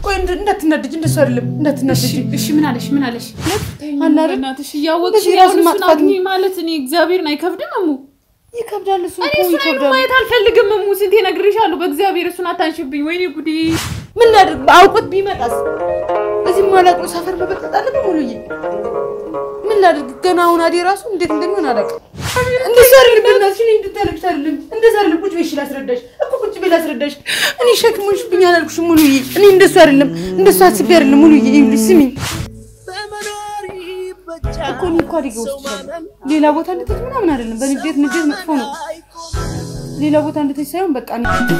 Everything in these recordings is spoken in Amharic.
ቆይ እንድ- እንዳትናደጅ፣ እንደሱ አይደለም እንዳትናደጅ። እሺ እሺ፣ ምን አለሽ? ምን አለሽ? አለ አይደል? በእናትሽ እያወቅሽ እንደዚህ አሁን ራስን እሱን ማጥፋት አግኚ ማለት እኔ እግዚአብሔርን አይከብድም እሙ? ይከብዳል። እሱ እኔ እኮ እሱን አይኑ ይከብዳል። ማየት አልፈልግም እሙ። ስንቴ እነግርሻለሁ። በእግዚአብሔር እሱን አታንሽብኝ። ወይኔ ጉዴ! ምን ላድርግ? አውቆት ቢመጣስ? እዚህ ማላውቀው ሰፈር መበጠጥ አለብኝ ሙሉዬ። ምን ላድርግ? ገና አሁን አዴ ራሱ እንዴት እንደሚሆን አላውቅም። እንደዛ አይደለም በእናትሽ፣ እኔ እንድታለቅሽ አይደለም። እንደዛ አይደለም። ቁጭ በይ እሺ፣ ላስረዳሽ እኮ ቁጭ በይ ላስረዳሽ። እኔ ሸክሞሽብኝ አላልኩሽም ሙሉዬ። እኔ እንደሱ አይደለም፣ እንደሱ አስቤ አይደለም ሙሉዬ። ይኸውልሽ ስሚኝ እኮ እኔ እኮ አደጋ ውስጥ ይችላል። ሌላ ቦታ እንድትሄጂ ምናምን አይደለም። በንዴት ንዴት መጥፎ ነው። ሌላ ቦታ እንድትሄጂ ሳይሆን በቃ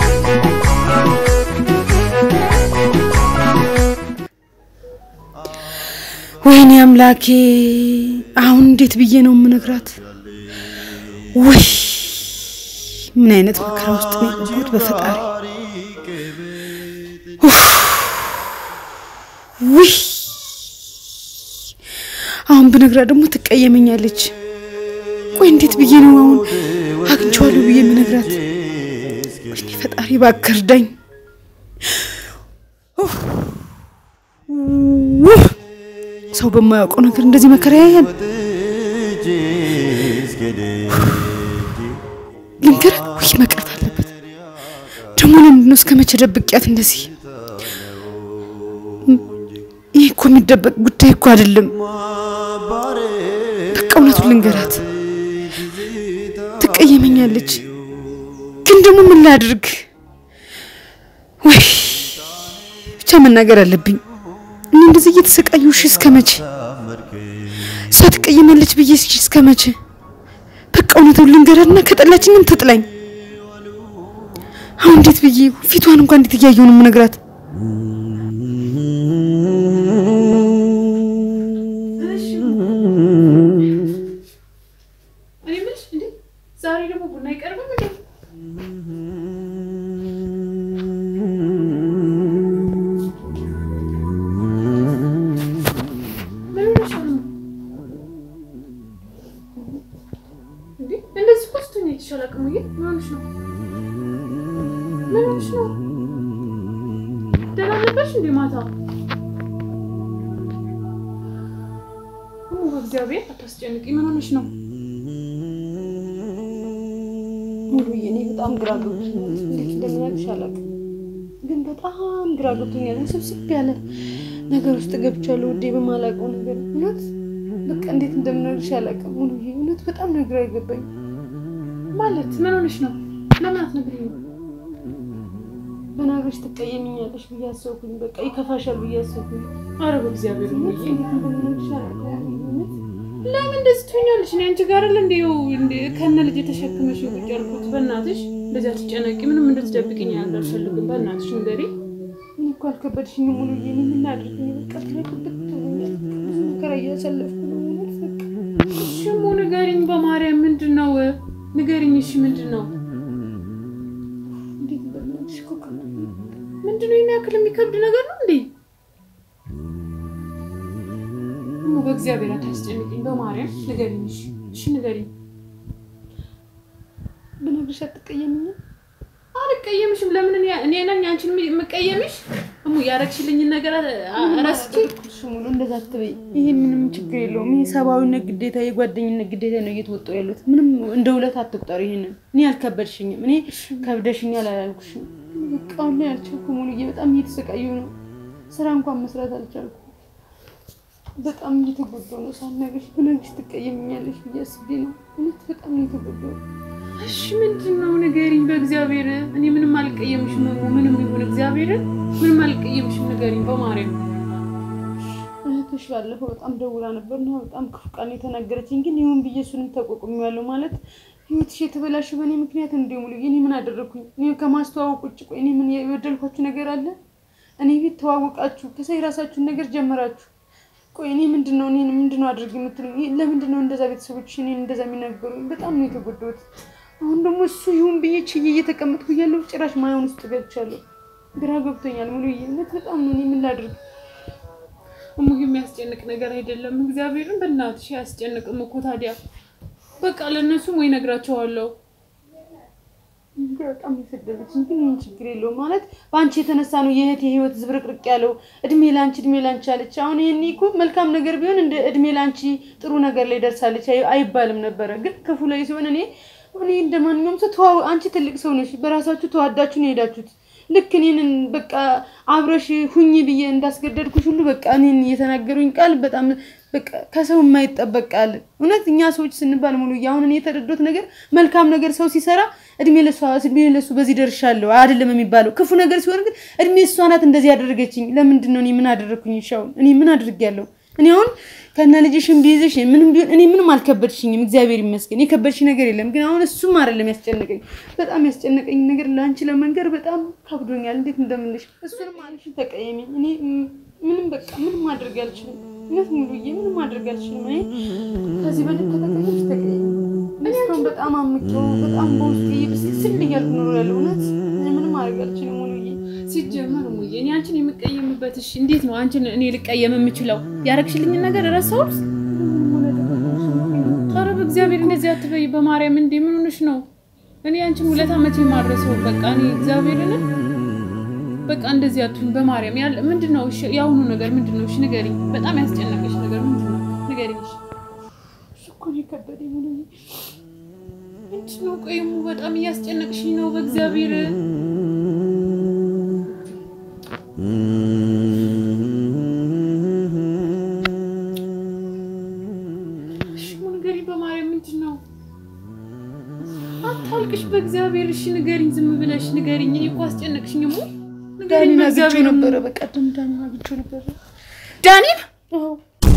ወይኔ አምላኬ፣ አሁን እንዴት ብዬ ነው የምነግራት? ውይ ምን አይነት መከራ ውስጥ ነው የገባሁት በፈጣሪ። ኡፍ! ውይ አሁን ብነግራት ደግሞ ትቀየመኛለች። ቆይ እንዴት ብዬ ነው አሁን አግኝቼዋለሁ ብዬ የምነግራት? ወይኔ ፈጣሪ እባክህ እርዳኝ። ኡፍ! ውይ! ሰው በማያውቀው ነገር እንደዚህ መከራ ያያል። ልንገርህ፣ ውይ መቅረት አለበት ደግሞ። ለምንድን ነው እስከ መቼ ደብቄያት እንደዚህ? ይህ እኮ የሚደበቅ ጉዳይ እኮ አይደለም። በቃ እውነቱን ልንገራት፣ ትቀየመኛለች። ግን ደግሞ ምን ላድርግ? ወይ ብቻ መናገር አለብኝ። እኔ እንደዚህ እየተሰቃየሁ እሺ፣ እስከ መቼ እሷ ትቀየማለች ብዬ እስኪ እስከ መቼ? በቃ እውነቱን ልንገራትና ከጠላችኝም ትጥላኝ። አሁን እንዴት ብዬ ፊቷን እንኳን እንዴት እያየሁ ነው የምነግራት? እኔ የምልሽ እንዴ ዛሬ ደግሞ ቡና አይቀርብም እንዴ? ምን ሆነሽ ነው? እንዴ እንደዚህ እኮ ስትሆኚ አይቼሽ አላውቅም። እዬ ምን ሆነሽ ነው? ምን ሆነሽ ነው? ደህና ነበርሽ እንዴ ማታ? ኦ በእግዚአብሔር አታስጨንቂ። ምን ሆነሽ ነው? ሙሉዬ እኔ በጣም ግራ ገብቶኛል። እንዴት እንደምናግርሽ አላውቅም፣ ግን በጣም ግራ ገብቶኛል። ውስብስብ ያለ ነገር ውስጥ ገብቻለሁ ውዴ፣ በማላውቀው ነገር እውነት በቃ እንዴት እንደምናግርሽ አላውቅም ሙሉዬ። እውነት በጣም ነው ግራ የገባኝ። ማለት ምን ሆነሽ ነው? ለምን አትነግሪኝም? በናግርሽ ትቀየሚኛለሽ ብዬ አሰብኩኝ። በቃ ይከፋሻል ብዬ አሰብኩኝ። አረ በእግዚአብሔር እውነት እሙዬ፣ እንዴት እንደምናግርሽ አላውቅም እውነት ለምን እንደዚህ ትሆኛለሽ? እኔ አንቺ ጋር አይደል እንዴ እንዴ ከነ ልጅ የተሸክመሽ ቁጭ ያልኩት። በእናትሽ እንደዚህ አትጨነቂ። ምንም እንድትደብቅኝ አልፈልግም። በእናትሽ ንገሪ። እኔ እኮ አልከበድሽኝም ሙሉዬ። እኔ ምን ላድርግ? እኔ በቃ ትለቅብት ብሎኛል። ብዙ መከራ እያሳለፍኩ ነው እውነት በቃ እሺ እሙ ንገሪኝ፣ በማርያም ምንድን ነው ንገሪኝ። እሺ ምንድን ነው እንዴት እንደምናግርሽ እኮ ከብዶኝ ነው። ምንድን ነው? ይሄን ያክል የሚከብድ ነገር ነው እንዴ? እሙ በእግዚአብሔር አታስጨንቅኝ። በማርያም ንገሪኝ። እሺ እሺ ንገሪኝ። ብነግርሽ አትቀየሚኝም? አልቀየምሽም። ለምን እኔ እኔ ነኝ አንቺን የምቀየምሽ? እሙ ያረግሽልኝን ነገር ረስቼ እሺ ሙሉ እንደዛ አትበይ። ይሄ ምንም ችግር የለውም። ይሄ ሰብአዊነት ግዴታ፣ የጓደኝነት ግዴታ ነው እየተወጣሁ ያሉት። ምንም እንደ ውለት አትቁጠሩ። ይሄንን እኔ አልከበድሽኝም። እኔ ከብደሽኛል አላልኩሽም። በቃ አሁን ላይ አልቻልኩም ሙሉዬ። በጣም እየተሰቃየሁ ነው። ስራ እንኳን መስራት አልቻልኩም። በጣም እየተጎዳሁ ነው። ሳልነግርሽ ብነግርሽ ትቀየምኛለሽ ብዬ አስቤ ነው። እውነት በጣም እየተጎዳሁ ነው። እሺ ምንድን ነው ንገሪኝ፣ በእግዚአብሔር እኔ ምንም አልቀየምሽም። እሙ ምንም ይሁን እግዚአብሔርን ምንም አልቀየምሽም። ንገሪኝ በማርያም እህትሽ ባለፈው በጣም ደውላ ነበር እና በጣም ክፉ ቃል የተናገረችኝ፣ ግን ይሁን ብዬ እሱንም ተቋቁሜዋለሁ። ማለት ህይወትሽ የተበላሸ በእኔ ምክንያት እንደ ሙሉ እኔ ምን አደረግኩኝ? እኔ ከማስተዋወቅ ውጭ ቆይ እኔ ምን የበደልኳችሁ ነገር አለ? እኔ ቤት ተዋወቃችሁ፣ ከዛ የራሳችሁን ነገር ጀመራችሁ። ቆይ እኔ ምንድን ነው እኔን ምንድን ነው አድርግ የምትሉኝ? ለምንድን ነው እንደዛ ቤተሰቦች እኔን እንደዛ የሚናገሩኝ? በጣም ነው የተጎዳሁት። አሁን ደግሞ እሱ ይሁን ብዬ ችዬ እየተቀመጥኩ እያለሁ ጭራሽ ማየውን ውስጥ ገብቻለሁ። ግራ ገብቶኛል ሙሉ እውነት በጣም ነው። እኔ ምን ላድርግ? እሙ የሚያስጨንቅ ነገር አይደለም። እግዚአብሔርን በእናትሽ አያስጨንቅም እኮ ታዲያ በቃ ለእነሱም ወይ ነግራቸዋለሁ በጣም የሰደበችኝ ግን ይህን ችግር የለውም ማለት በአንቺ የተነሳ ነው የእህቴ ህይወት ዝብርቅርቅ ያለው። እድሜ ላንቺ እድሜ ላንቺ አለች። አሁን ይህን እኮ መልካም ነገር ቢሆን እንደ እድሜ ላንቺ ጥሩ ነገር ላይ ደርሳለች አይ- አይባልም ነበረ። ግን ክፉ ላይ ሲሆን እኔ እኔ እንደ ማንኛውም ሰው ተዋ አንቺ ትልቅ ሰው ነሽ። በራሳችሁ ተዋዳችሁ ነው የሄዳችሁት። ልክ እኔን በቃ አብረሽ ሁኚ ብዬ እንዳስገደድኩሽ ሁሉ በቃ እኔን እየተናገሩኝ ቃል በጣም በቃ ከሰው የማይጠበቅ ቃል። እውነት እኛ ሰዎች ስንባል ሙሉ አሁን እኔ የተረዶት ነገር መልካም ነገር ሰው ሲሰራ እድሜ ለሷ እድሜ ለሱ በዚህ ደርሻለሁ አይደለም የሚባለው። ክፉ ነገር ሲሆን ግን እድሜ እሷ ናት እንደዚህ ያደረገችኝ። ለምንድን ነው እኔ ምን አደረግኩኝ? ሻው እኔ ምን አድርጌያለሁ? እኔ አሁን ከነ ልጅሽም ቢይዝሽ ምንም ቢሆን እኔ ምንም አልከበድሽኝም፣ እግዚአብሔር ይመስገን። የከበድሽ ነገር የለም። ግን አሁን እሱም አይደለም ያስጨነቀኝ። በጣም ያስጨነቀኝ ነገር ለአንቺ ለመንገር በጣም ከብዶኛል። እንዴት እንደምልሽ እሱንም አልሽን ተቀየሚ። እኔ ም- ምንም በቃ ምንም ማድረግ አልችልም። እውነት ሙሉዬ ምንም ማድረግ አልችልም። እኔ ከዚህ በላይ ከተቀየምሽ ተቀየሚ። እኔ እስካሁን በጣም አምቄው በጣም በውስጤ ብስስል እያልኩ ኖሮ ያለው እውነት እኔ ምንም ማድረግ አልችልም ሙሉዬ። ሲጀመር ሙዬ እኔ አንቺን የምቀየምበት እሺ፣ እንዴት ነው አንቺን እኔ ልቀየም የምችለው? ያረግሽልኝን ነገር ረሳሁት? ኧረ በእግዚአብሔር እንደዚህ አትበይ፣ በማርያም እንዴ ምን ሆነሽ ነው? እኔ አንቺን ውለታ መቼ ማድረሰው? በቃ እኔ እግዚአብሔርን በቃ እንደዚህ አትሁን፣ በማርያም ያለ ምንድን ነው? እሺ የአሁኑ ነገር ምንድን ነው? እሺ ንገሪኝ። በጣም ያስጨነቀሽ ነገር ምንድን ነው? ንገሪኝ። እሺ እሱ እኮ ነው የከበደኝ ሙሉዬ። ምንድን ነው? ቆይ እሙ በጣም እያስጨነቅሽኝ ነው። በእግዚአብሔር እሺ እሙ ንገሪኝ፣ በማርያም ምንድን ነው? አታልቅሽ፣ በእግዚአብሔር እሺ ንገሪኝ፣ ዝም ብለሽ ንገሪኝ። እኔ እኮ አስጨነቅሽኝ እሙ ንገሪኝ፣ ዳኒን አግኝቼው በእግዚአብሔር እሙ። ነበረ። በቀደም ዳኒን አግኝቼው ነበረ። ዳኒን አዎ።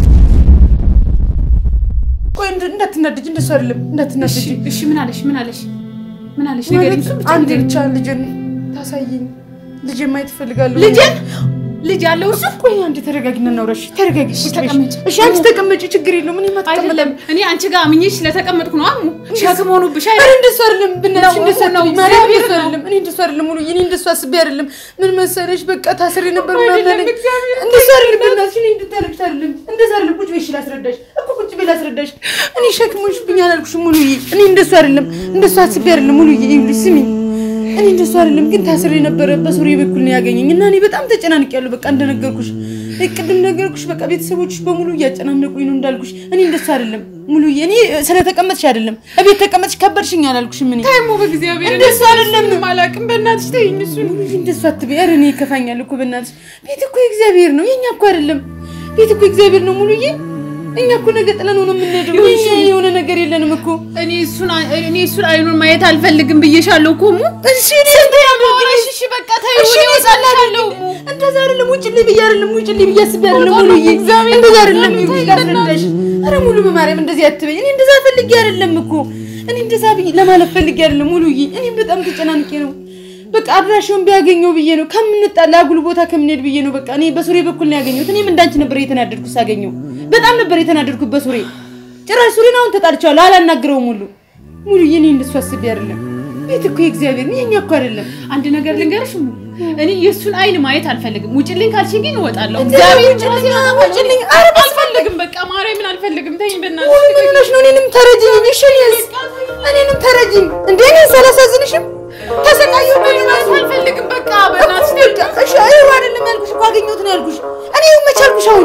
ቆይ እንድ- እንዳትናደጅ፣ እንደሱ አይደለም እንዳትናደጅ። እሺ እሺ፣ ምን አለሽ? ምን አለሽ? ምን አለሽ? ንገሪኝ። ማለት እሱን ብቻ አንድ ንገሪኝ። ብቻ ልጅን ታሳየኝ። ልጅ ማየት እፈልጋለሁ። ልጄን ልጅ ያለው እሱ ቆይ አንዴ ተረጋጊና እናውራሽ። ተረጋጊ። እሺ፣ ቁጭ በይ። ተቀመጭ። እሺ አንቺ ተቀመጪ፣ ችግር የለውም። እኔማ አይደለም አትቀመጥም። እኔ አንቺ ጋር አምኜሽ ስለተቀመጥኩ ነው። አሙ ሸክም ሆኖብሽ ኧረ አይደል? እንደሱ አይደለም፣ ብናትሽ ነው፣ እንደሱ ነው፣ አይደለም። ማርያም እግዚአብሔር እንደሱ ነው። አይደለም። እኔ እንደሱ አይደለም ሙሉ እኔ እንደሱ አስቤ አይደለም። ምን መሰለሽ፣ በቃ ታስሬ ነበር አይደለም፣ ምናምን አለኝ። እግዚአብሔር እንደሱ አይደለም። ብናትሽ እኔ እንድታለቅሽ አይደለም። እንደዛ አይደለም። ቁጭ በይ እሺ፣ ላስረዳሽ እኮ ቁጭ በይ ላስረዳሽ። እኔ ሸክሞሽ ብኝ አላልኩሽም ሙሉዬ። እኔ እንደሱ አይደለም፣ እንደሱ አስቤ አይደለም ሙሉዬ። ይኸውልሽ ስሚ እኔ እንደሱ አይደለም፣ ግን ታስሬ ነበረ በሱሪ በኩል ነው ያገኘኝ እና እኔ በጣም ተጨናንቄያለሁ። በቃ እንደነገርኩሽ እ ቅድም ነገርኩሽ። በቃ ቤተሰቦችሽ በሙሉ እያጨናነቁኝ ነው እንዳልኩሽ። እኔ እንደሱ አይደለም ሙሉዬ። እኔ ስለተቀመጥሽ አይደለም እቤት ተቀመጥሽ ከበድሽኝ አላልኩሽም። እኔ ታይሞ በእግዚአብሔር እንደሱ አይደለም። ምንም አላውቅም። በእናትሽ ተይኝ እሱን ሙሉዬ እንደሱ አትበይ። ኧረ እኔ ይከፋኛል እኮ በእናትሽ። ቤት እኮ የእግዚአብሔር ነው፣ የኛ እኮ አይደለም። ቤት እኮ የእግዚአብሔር ነው ሙሉዬ። እኛ እኮ ነገ ጥለን ነው የምንሄደው። ይኸውልሽ፣ የኛ የሆነ ነገር የለንም እኮ እኔ እሱን እኔ እሱን አይኑን ማየት አልፈልግም ብዬሻለሁ እኮ እሙ። እሺ ስንት ያማወራሽ? እሺ በቃ ተይው፣ እኔ እወጣልሻለሁ እሙ። እንደዛ አይደለም። ውጭልኝ ብዬ አይደለም ውጭልኝ ብዬ አስቤ አይደለም ሙሉዬ። እንደዛ አይደለም ይኸውልሽ፣ ላስረዳሽ። ኧረ ሙሉ በማርያም እንደዚህ አትበይ። እኔ እንደዛ ፈልጌ አይደለም እኮ እኔ እንደዛ ብዬ ለማለት ፈልጌ አይደለም ሙሉዬ። እኔ በጣም ተጨናንቄ ነው። በቃ አድራሻውን ቢያገኘው ብዬ ነው ከምንጣላ አጉል ቦታ ከምንሄድ ብዬ ነው። በቃ እኔ በሱሬ በኩል ነው ያገኘሁት። እኔም እንዳንቺ ነበር የተናደድኩት ሳገኘው። በጣም ነበር የተናደድኩት በሱሬ። ጭራሽ ሱሬን አሁን ተጣልቼዋለሁ፣ አላናግረውም ሁሉ ሙሉዬ። እኔ እንደሱ አስቤ አይደለም። ቤት እኮ የእግዚአብሔር ነው፣ የኛ እኮ አይደለም። አንድ ነገር ልንገርሽ እሙ፣ እኔ የእሱን አይን ማየት አልፈልግም። ውጭልኝ ካልሽኝ ግን እወጣለሁ። እግዚአብሔር እግዚአብሔር ውጭልኝ፣ ውጭልኝ። ኧረ አልፈልግም። በቃ ማርያምን አልፈልግም። ተይኝ በእናትሽ። ሙሉ ምን ሆነሽ ነው? እኔንም ተረጅኝ። እሺ እኔስ እኔንም ተረጅኝ። እንዴ እኔ ሳላሳዝንሽም ተሰቃየሁ። ምን ማየት አልፈልግም። በቃ በእናትሽ በቃ እሺ፣ አይው አይደለም ያልኩሽ እኮ አገኘሁት ነው ያልኩሽ። እኔ ይኸው መች አልኩሽ? አሁን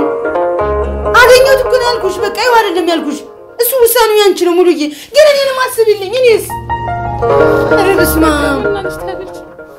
አገኘሁት እኮ ነው ያልኩሽ። በቃ ይኸው አይደለም ያልኩሽ። እሱ ውሳኔው ያንቺ ነው ሙሉዬ። ግን እኔንም አስቢልኝ። እኔስ ኧረ በስመ አብ በእናትሽ ተብልሽ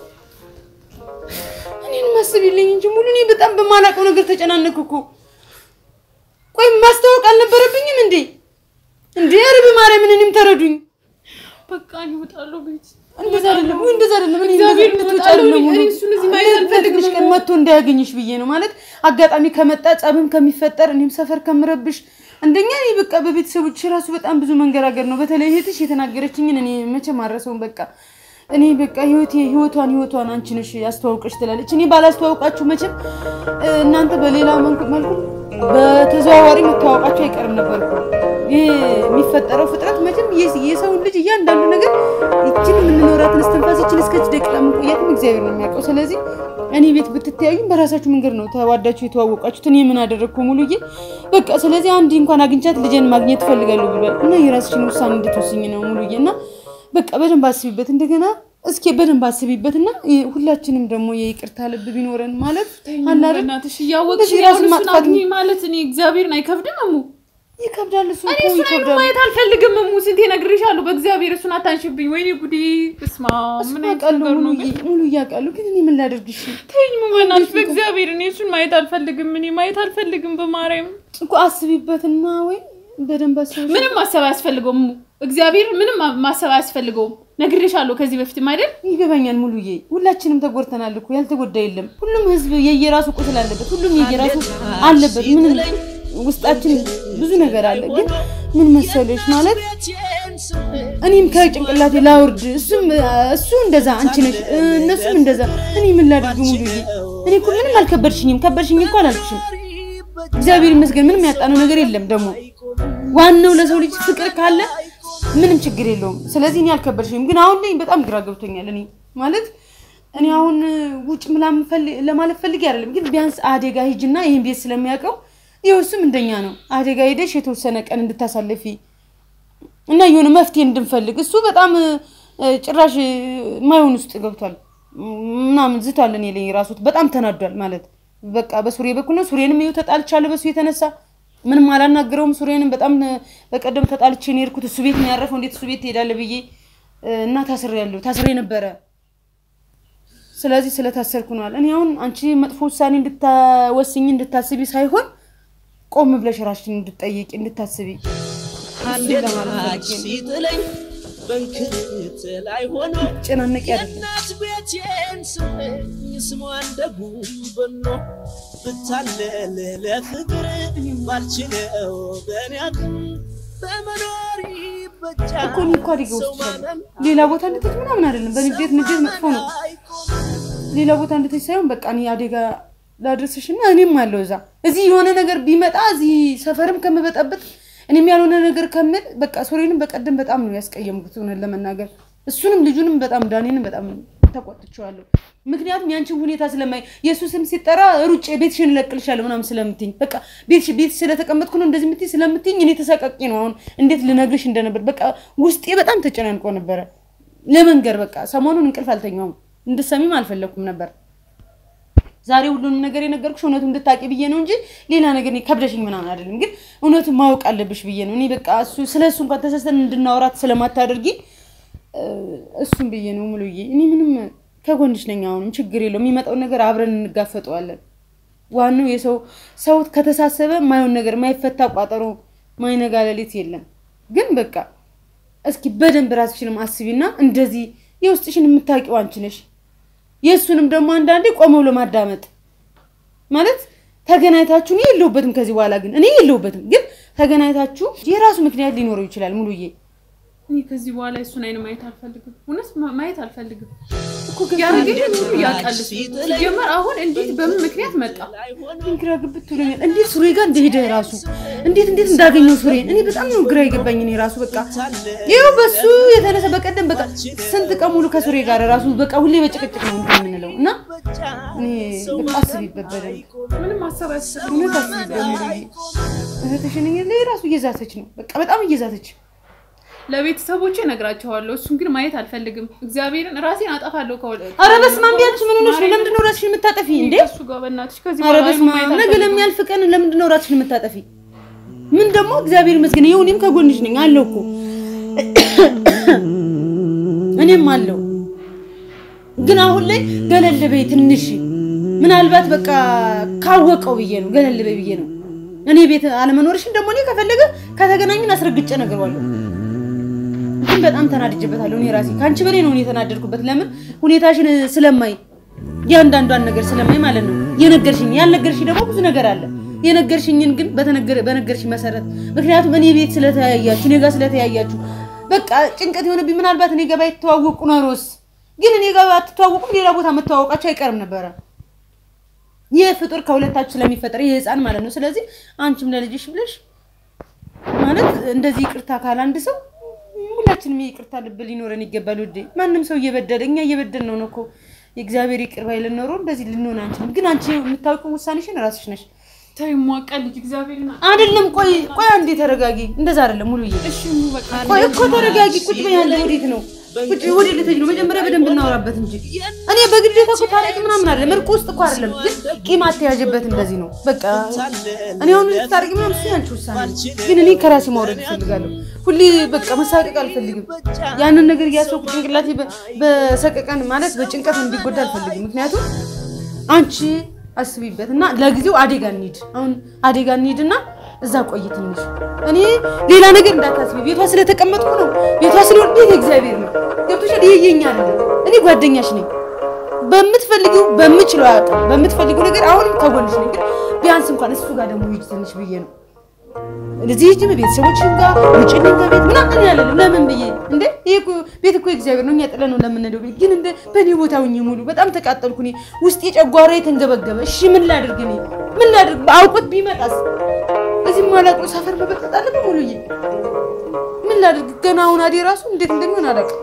እኔንም አስቢልኝ እንጂ ሙሉ። እኔ በጣም በማላውቀው ነገር ተጨናነኩ እኮ። ቆይ ማስታወቅ አልነበረብኝም እንዴ? እንዴ ኧረ በማርያም እኔንም ተረዱኝ። በቃ እኔ እወጣለሁ ቤት እንደዛ አይደለም ወይ እንደዛ አይደለም። እኔ እግዚአብሔር እንደዛ ይወጣል እንድትወጪ አይደለም እኔ ሙሉ። እሱን እዚህ ማየት እኔ አልፈልግም ትንሽ ቀን ሙሉ። መጥቶ እንዳያገኝሽ ብዬ ነው ማለት አጋጣሚ ከመጣ ጸብም ከሚፈጠር እኔም ሰፈር ከምረብሽ እንደኛ እኔ በቃ በቤተሰቦች ራሱ በጣም ብዙ መንገራገር ነው። በተለይ እህትሽ የተናገረችኝን እኔ መቼም አልረሳውም። በቃ እኔ በቃ ህይወቴ ህይወቷን ህይወቷን አንቺ ነሽ ያስተዋውቀሽ ትላለች። እኔ ባላስተዋውቃችሁ መቼም እ፣ እናንተ በሌላ መልኩ መልኩ በተዘዋዋሪ መተዋወቃችሁ አይቀርም ነበር እኮ። ይህ የሚፈጠረው ፍጥረት መቼም የስ- የሰውን ልጅ እያንዳንዱ ነገር ይችን የምንኖራትን እስትንፋስ ይችን እስከች ደቂቃ መቆየትም እግዚአብሔር ነው የሚያውቀው። ስለዚህ እኔ ቤት ብትተያዩም በራሳችሁ መንገድ ነው ተዋዳችሁ የተዋወቃችሁት። እኔ ምን አደረግኩ ሙሉዬ? በቃ ስለዚህ አንድ እንኳን አግኝቻት ልጄን ማግኘት እፈልጋለሁ ብሏል እና የራስሽን ውሳኔ እንድትወስኝ ነው ሙሉዬ እና በቃ በደንብ አስቢበት። እንደገና እስኪ በደንብ አስቢበትና ሁላችንም ደግሞ የይቅርታ ልብ ቢኖረን ማለት አለ አይደል? በእናትሽ እያወቅሽ እንደዚህ ያው ራስን እሱን ማጥፋት አግኚ ማለት እኔ እግዚአብሔር አይከብድም እሙ ይከብዳል። እሱ እኔ እኮ እሱን አይኑ ይከብዳል። ማየት አልፈልግም እሙ ስንቴ ነግሬሻለሁ በእግዚአብሔር እሱን አታንሽብኝ ወይኔ ጉዴ በስመ አብ ምን አይነት አውቃለሁ ነገር ነው ሙሉ ግን ሙሉ እያውቃለሁ፣ ግን እኔ ምን ላደርግ? እሺ ተይኝ እሙ በእናትሽ በእግዚአብሔር እኔ እሱን ማየት አልፈልግም እኔ ማየት አልፈልግም በማርያም እኮ አስቢበትና ወይ በደንብ አስበሽ ምንም ማሰብ አያስፈልገውም እሙ እግዚአብሔር ምንም ማሰብ አያስፈልገውም ነግሬሻለሁ ከዚህ በፊትም አይደል ይገባኛል ሙሉዬ፣ ሁላችንም ተጎድተናል እኮ ያልተጎዳ የለም። ሁሉም ህዝብ የየራሱ ቁስል አለበት፣ ሁሉም የየራሱ አለበት። ምን ውስጣችን ብዙ ነገር አለ። ግን ምን መሰለሽ ማለት እኔም ከጭንቅላቴ ላውርድ፣ እሱም እሱ እንደዛ፣ አንቺ ነሽ እነሱም እንደዛ። እኔ ምን ላድርግ ሙሉዬ? እኔ እኮ ምንም አልከበድሽኝም። ከበድሽኝ እኮ አላልኩሽም። እግዚአብሔር ይመስገን ምንም ያጣነው ነገር የለም። ደግሞ ዋናው ለሰው ልጅ ፍቅር ካለ ምንም ችግር የለውም። ስለዚህ እኔ አልከበድሽኝም። ግን አሁን ላይ በጣም ግራ ገብቶኛል። እኔ ማለት እኔ አሁን ውጭ ምናምን ፈል- ለማለት ፈልጌ አይደለም፣ ግን ቢያንስ አደጋ ሂጅና ይህን ቤት ስለሚያውቀው ይኸው እሱም እንደኛ ነው። አደጋ ሄደሽ የተወሰነ ቀን እንድታሳልፊ እና የሆነ መፍትሄ እንድንፈልግ እሱ በጣም እ፣ ጭራሽ እ፣ ማይሆን ውስጥ ገብቷል ምናምን ዝቷል። እኔ ላይ ራሱ በጣም ተናዷል ማለት በቃ በሱሬ በኩል ነው። ሱሬንም ይኸው ተጣልቻለሁ በሱ የተነሳ ምንም አላናግረውም። ሱሬንም በጣም እ፣ በቀደም ተጣልቼ ነው የሄድኩት። እሱ ቤት ነው ያረፈው። እንዴት እሱ ቤት ትሄዳለህ ብዬ እ፣ እና ታስሬ ያለሁ ታስሬ ነበረ። ስለዚህ ስለታሰርኩ ነዋል። እኔ አሁን አንቺ መጥፎ ውሳኔ እንድታወስኝ እንድታስቢ ሳይሆን ቆም ብለሽ ራስሽን እንድትጠይቂ እንድታስቢ አንድ ታች ሲጥለኝ በንክት ላይ ሆኖ ጨናነቂ አይደለም። የእናት ቤቴን ስመኝ ስሟ እንደ ጉንበኖ ብታለል ለፍቅር ባልችለው በኔ አቅም በመኖር ይበጃል እኮ እኔ እኮ አደጋ ውስጥ ይቻለሁ ሌላ ቦታ እንድትሄጂ ምናምን አይደለም። በንዴት ንዴት መጥፎ ነው። ሌላ ቦታ እንድትሄጂ ሳይሆን በቃ እኔ አደጋ ላድርስሽ እና እኔም አለው እዛ እዚህ የሆነ ነገር ቢመጣ እዚህ ሰፈርም ከምበጠብጥ እኔም ያልሆነ ነገር ከምል በቃ ሶሬንም በቀደም በጣም ነው ያስቀየምኩት እውነት ለመናገር እሱንም ልጁንም በጣም ዳኔንም በጣም ተቆጥቼዋለሁ። ምክንያቱም ያንቺን ሁኔታ ስለማይ የእሱ ስም ሲጠራ ሩጬ ቤትሽን እለቅልሻለሁ ምናምን ስለምትኝ በቃ ቤትሽ ቤት ስለተቀመጥኩ ነው እንደዚህ የምትይኝ ስለምትይኝ እኔ ተሰቃቂ ነው አሁን እንዴት ልነግርሽ እንደነበር በቃ ውስጤ በጣም ተጨናንቆ ነበረ ለመንገር በቃ ሰሞኑን እንቅልፍ አልተኛውም እንድሰሚም አልፈለኩም ነበር ዛሬ ሁሉንም ነገር የነገርኩሽ እውነቱ እንድታቂ ብዬ ነው እንጂ ሌላ ነገር እኔ ከብደሽኝ ምናምን አይደለም። ግን እውነቱን ማወቅ አለብሽ ብዬ ነው። እኔ በቃ እሱ ስለ እሱ እንኳን ተሰስተን እንድናወራት ስለማታደርጊ እ፣ እሱም ብዬ ነው ሙሉዬ። እኔ ምንም ከጎንሽ ነኝ። አሁንም ችግር የለው። የሚመጣውን ነገር አብረን እንጋፈጠዋለን። ዋናው የሰው ሰው ከተሳሰበ ማየውን ነገር ማይፈታ ቋጠሮ ማይነጋ ሌሊት የለም። ግን በቃ እስኪ በደንብ ራስሽንም አስቢና እንደዚህ የውስጥሽን የምታውቂው አንቺ ነሽ። የእሱንም ደግሞ አንዳንዴ ቆመ ብሎ ማዳመጥ ማለት ተገናኝታችሁ እኔ የለሁበትም ከዚህ በኋላ ግን እኔ የለሁበትም ግን ተገናኝታችሁ የራሱ ምክንያት ሊኖረው ይችላል ሙሉዬ እኔ ከዚህ በኋላ እሱን አይን ማየት አልፈልግም። እውነት ማ- ማየት አልፈልግም። እኮ ግን ያረገኝ ሁሉ ያውቃል። እሱ። ሲጀመር አሁን እንዴት በምን ምክንያት መጣ? ግራ ግብት ብሎኛል። እንዴት ሱሬ ጋር እንደሄደ ራሱ እንዴት እንዴት እንዳገኘው ሱሬን እኔ በጣም ነው ግራ የገባኝ። እኔ ራሱ በቃ ይኸው በሱ የተነሳ በቀደም በቃ ስንት ቀን ሙሉ ከሱሬ ጋር ራሱ በቃ ሁሌ በጭቅጭቅ ነው እንትን የምንለው እና እኔ በቃ አስቢበት በደንብ ምንም ማሰብ አያስፈልግም። እውነት አስቢበት ሙሉዬ። እህትሽን ላይ ራሱ እየዛተች ነው በቃ በጣም እየዛተች ለቤተሰቦቼ እነግራቸዋለሁ። እሱን ግን ማየት አልፈልግም። እግዚአብሔርን ራሴን አጠፋለሁ። ከወደ ኧረ በስመ አብ ቢያንስ ምን ሆነሽ ነው? ለምንድን ነው ራስሽን የምታጠፊ እንዴ? እሱ ጋር በእናትሽ ከዚህ ኧረ በኋላ በስመ ማየት አብ ነገ አልፈልግም። ለሚያልፍ ቀን ለምንድን ነው ራስሽን የምታጠፊ? ምን ደግሞ እግዚአብሔር ይመስገን ይኸው እኔም ከጎንሽ ነኝ አለው እኮ እኔም አለው። ግን አሁን ላይ ገለል በይ ትንሽ ምናልባት በቃ ካወቀው ብዬ ነው ገለል በይ ብዬ ነው። እኔ ቤት አለመኖርሽን ደግሞ እኔ ከፈለገ ከተገናኙን አስረግጬ እነግረዋለሁ። ግን በጣም ተናድጄበታለሁ እኔ ራሴ ከአንቺ በላይ ነው እኔ የተናደድኩበት። ለምን ሁኔታሽን ስለማይ እያንዳንዷን ነገር ስለማይ ማለት ነው። የነገርሽኝ ያልነገርሽኝ ደግሞ ብዙ ነገር አለ። የነገርሽኝን ግን በተነገረ በነገርሽኝ መሰረት ምክንያቱም እኔ ቤት ስለተያያችሁ እኔ ጋር ስለተያያችሁ በቃ ጭንቀት የሆነብኝ ምናልባት እኔ ጋር ባይተዋወቁ ኖሮስ ግን እኔ ጋር ባትተዋወቁም ሌላ ቦታ መተዋወቃቸው አይቀርም ነበረ። ይህ ፍጡር ከሁለታችሁ ስለሚፈጠር ይህ ህፃን ማለት ነው። ስለዚህ አንቺም ለልጅሽ ብለሽ ማለት እንደዚህ ይቅርታ ካለ አንድ ሰው ሁላችንም የይቅርታ ልብ ሊኖረን ይገባል። ውዴ ማንም ሰው እየበደለ እኛ እየበደል ነው ነው እኮ የእግዚአብሔር ይቅር ባይ ልኖረ እንደዚህ ልንሆን አንችልም። ግን አንቺ የምታውቂው ውሳኔሽን ራስሽ ነሽ። ተይ ሟቃ ልጅ እግዚአብሔርን አይደለም ቆይ ቆይ አንዴ ተረጋጊ። እንደዛ አይደለም ሙሉዬ። እሺ በቃ ቆይ እኮ ተረጋጊ። ቁጭ በይ። ያለ ወዴት ነው ውጭ ወደ ልትሄጂ ነው? መጀመሪያ በደንብ እናወራበት እንጂ እኔ በግዴታ እኮ ታረቂ ምናምን አይደለም፣ እርቅ ውስጥ እኮ አይደለም። ግን ቂም አተያዥበት እንደዚህ ነው በቃ። እኔ አሁን ታረቂ ምናምን እሱ ያንቺ ውሳኔ ነው። ግን እኔ ከራሴ ማውረድ እፈልጋለሁ። ሁሌ በቃ መሳቀቅ አልፈልግም። ያንን ነገር እያሰብኩ ጭንቅላቴ በ- በሰቀቀን ማለት በጭንቀት እንዲጎዳ አልፈልግም። ምክንያቱም አንቺ አስቢበት እና ለጊዜው አዴጋ እንሂድ። አሁን አዴጋ እንሂድና እዛ ቆይ ትንሽ። እኔ ሌላ ነገር እንዳታስቢ። ቤቷ ስለተቀመጥኩ ነው። ቤቷ ስለሆነ ቤት እግዚአብሔር ነው። ገብቶሻል? ይሄ የኛ አይደለም። እኔ ጓደኛሽ ነኝ። በምትፈልጊው በምችለው አቅም በምትፈልጊው ነገር አሁንም ከጎንሽ ነኝ። ግን ቢያንስ እንኳን እሱ ጋር ደግሞ ሂጂ ትንሽ ብዬ ነው እዚህ ሂጂ ቤተሰቦችም ጋር ውጭ ነኝ ከቤት ምናምን ያለን ለምን ብዬ እንዴ ይሄ እኮ ቤት እኮ እግዚአብሔር ነው። እኛ ጥለን ነው ለምንሄደው ቤት ግን እንደ በእኔ ቦታ ሁኚ ሙሉ በጣም ተቃጠልኩ። እኔ ውስጤ ጨጓራ የተንገበገበ። እሺ ምን ላድርግ እኔ ምን ላድርግ? አውቆት ቢመጣስ እዚህ ማላውቀ ሰፈር መበጠጥ አለብኝ ሙሉዬ። ምን ላድርግ? ገና አሁን አዴ ራሱ እንዴት እንደሚሆን አላውቅም።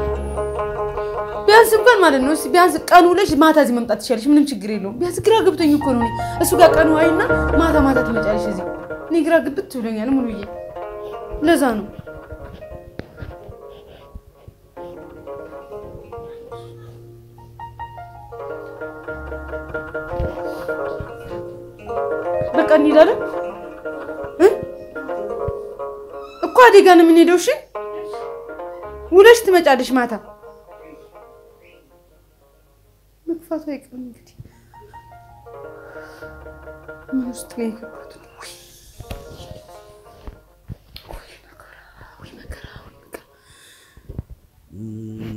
ቢያንስ እንኳን ማለት ነው እስኪ ቢያንስ ቀኑ ውለሽ ማታ እዚህ መምጣት ትችያለሽ። ምንም ችግር የለውም። ቢያንስ ግራ ገብቶኝ እኮ ነው እኔ እሱ ጋር ቀኑ አይና ማታ ማታ ትመጫለሽ እዚህ። እኔ ግራ ግብት ብሎኛል ሙሉዬ። ለዛ ነው በቃ እንሄዳለን እ እኮ አዴጋ ነው የምንሄደው። እሺ ውለሽ ትመጫለሽ ማታ። መግፋቱ አይቀርም እንግዲህ ምን ውስጥ ነው የገባሁት? ውይ ውይ መከራ፣ ውይ መከራ፣ ውይ መከራ።